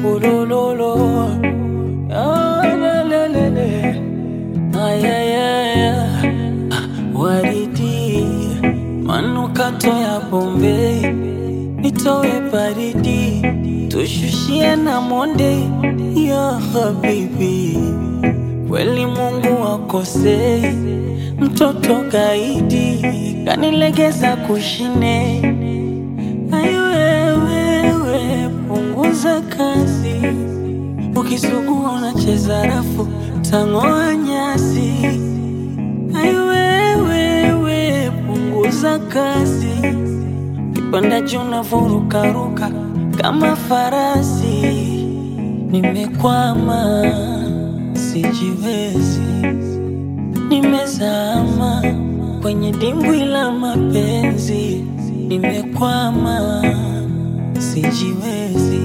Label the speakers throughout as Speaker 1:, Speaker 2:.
Speaker 1: ulololo Ah, la, la, la, la. Ay, ay, ay, ay. Waridi manukato ya Bombay, nitoe baridi, tushushie na monde ya habibi. Kweli Mungu akosei, mtoto kaidi kanilegeza kushine. Ayo wewe, punguza kasi, ukisugua unacheza rafu, tang'oa nyasi. Ayo wewe, punguza kasi, kipanda juu unavurukaruka kama farasi. Nimekwama, sijiwezi, nimezama kwenye dimbwi la mapenzi. Nimekwama, sijiwezi,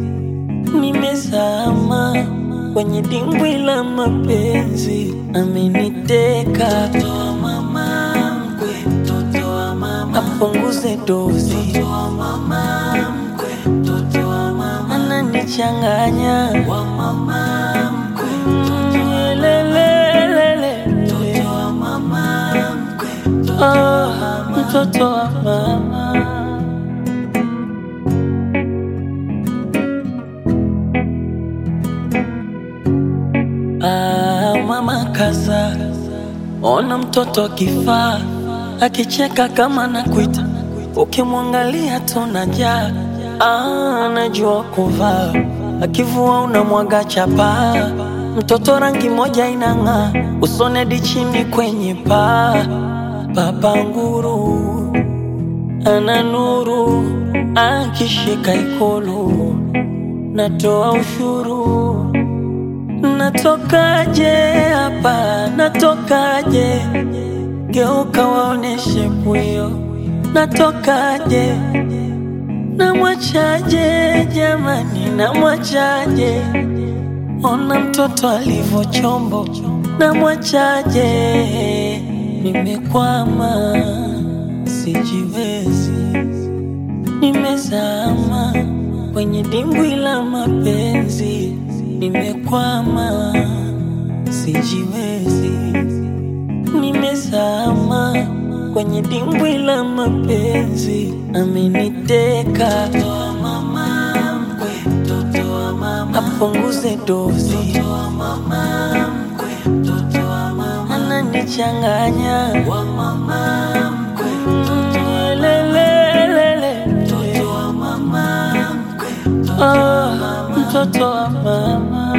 Speaker 1: nimezama kwenye dimbwi la mapenzi. Ameniteka mtoto wa mama mkwe, mtoto wa mama apunguze dozi, mtoto wa mama mkwe, mtoto wa mama ananichanganya wa mama mkwe, mtoto wa lelelele, mtoto wa mama mkwe, mtoto wa mama, mtoto wa mama. Ah, mama kaza, ona mtoto kifaa akicheka kama nakuita, ukimwangalia tunajaa. Ah, anajua kuvaa, akivua unamwaga chapa. Mtoto rangi moja inang'aa, usone hadi chini kwenye paa. Baba nguru ana nuru, akishika ikulu natoa ushuru Natokaje hapa, natokaje? Geuka waoneshe pwio, natokaje? Namwachaje jamani, namwachaje? Ona mtoto alivyo chombo, namwachaje? Nimekwama, sijiwezi, nimezama kwenye dimbwi la mapenzi. Nimekwama, sijiwezi, nimezama kwenye dimbwi la mapenzi. Ameniteka mtoto wa mama mkwe, mtoto wa mama apunguze dozi, mtoto wa mama mkwe, mtoto wa mama ananichanganya wa mama mkwe, mtoto wa lelelele, mtoto wa mama mkwe, mtoto wa mama, mtoto wa mama.